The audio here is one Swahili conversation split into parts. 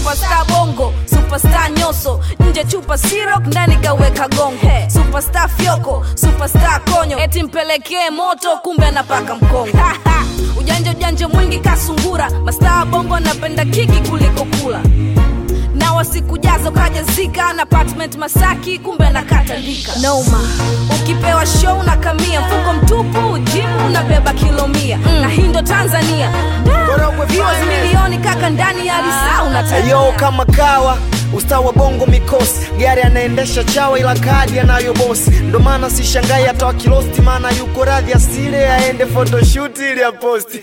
superstar bongo superstar nyoso nje chupa sirok ndani kaweka gongo superstar fyoko superstar konyo eti mpelekee moto kumbe anapaka mkongo ujanja ujanja mwingi kasungura mastaa bongo napenda kiki kuliko kula na wasikujazo kaja zika na apartment masaki kumbe nakatandika noma ukipewa show na kamia mfuko mtupu jimu unabeba kilo mia mm. na hii ndo tanzania Viewers milioni kaka ndani ya lisaa unatania Ayo kama kawa ustaa wa bongo mikosi gari anaendesha chawa ila kadi anayo bosi ndo maana sishangai hata wakilosti maana yuko radhi asile aende photoshoot ili aposti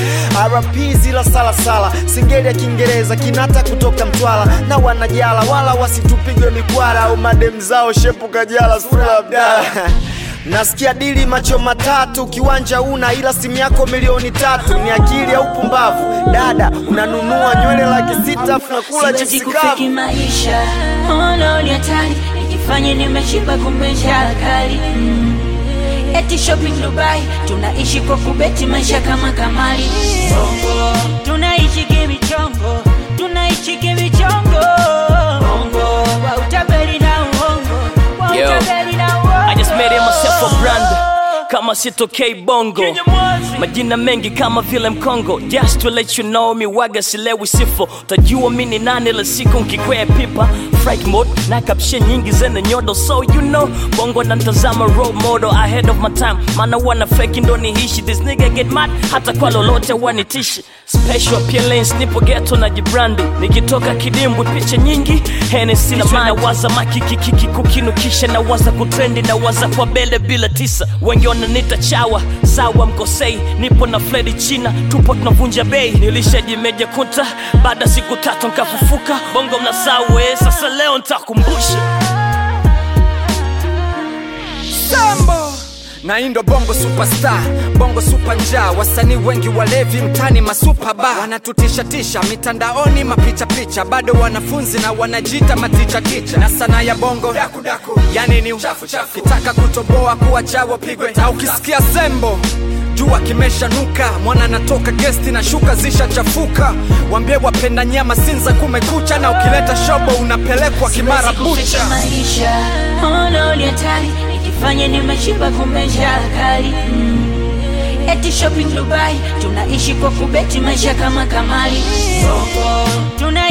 rp zila salasala singeli ya kiingereza kinata kutoka mtwala na wanajala wala wasitupigwe mikwara au madem zao shepu kajala sura abdala nasikia dili macho matatu kiwanja una ila simu yako milioni tatu ni akili au pumbavu dada unanunua nywele laki sita unakula Siwezi chipsi kufiki kavu maisha ono ni hatari nikifanya nimeshiba kumbe njaa kali mm. eti shopping Dubai tunaishi kwa kubeti maisha kama kamari bongo tunaishi kimichongo tunaishi kimichongo bongo wa utaberi na uongo wa Yo. utaberi na uongo I just made it myself a brand kama sitokei bongo majina mengi kama vile mkongo just to let you know mi waga silewi sifo tajua mi ni nani la siku nkikwea pipa fright mode na kapshe nyingi zenye nyodo so you know bongo nantazama role model ahead of my time maana wana feki ndo nihishi this nigga get mad hata kwa lolote wanitishi special appearance nipo geto na jibrandi nikitoka kidimbwi picha nyingi Hennessy na maji nawaza makikikiki kukinukisha nawaza kutrendi nawaza kwa bele bila tisa wengi wananita chawa sawa mkosei nipo na fledi china tupo tunavunja bei nilishajimeja kunta baada ya siku tatu nkafufuka bongo mnasawe sasa leo ntakumbusha Sambo na hii ndo bongo superstar bongo super njaa wasanii wengi walevi mtani masupa ba wanatutishatisha mitandaoni mapichapicha bado wanafunzi na wanajita matichaticha na sanaa ya bongo dakudaku yani ni kitaka kutoboa kuwa chawo pigwe na ukisikia sembo jua kimeshanuka mwana anatoka gesti na shuka zishachafuka wambie wapenda nyama sinza kumekucha na ukileta shobo unapelekwa kimara Siwezi kufiki bucha maisha ono ni hatari nikifanya nimeshiba kumbe njaa kali mm. eti shopping Dubai tunaishi kwa kubeti maisha kama kamari bongo tuna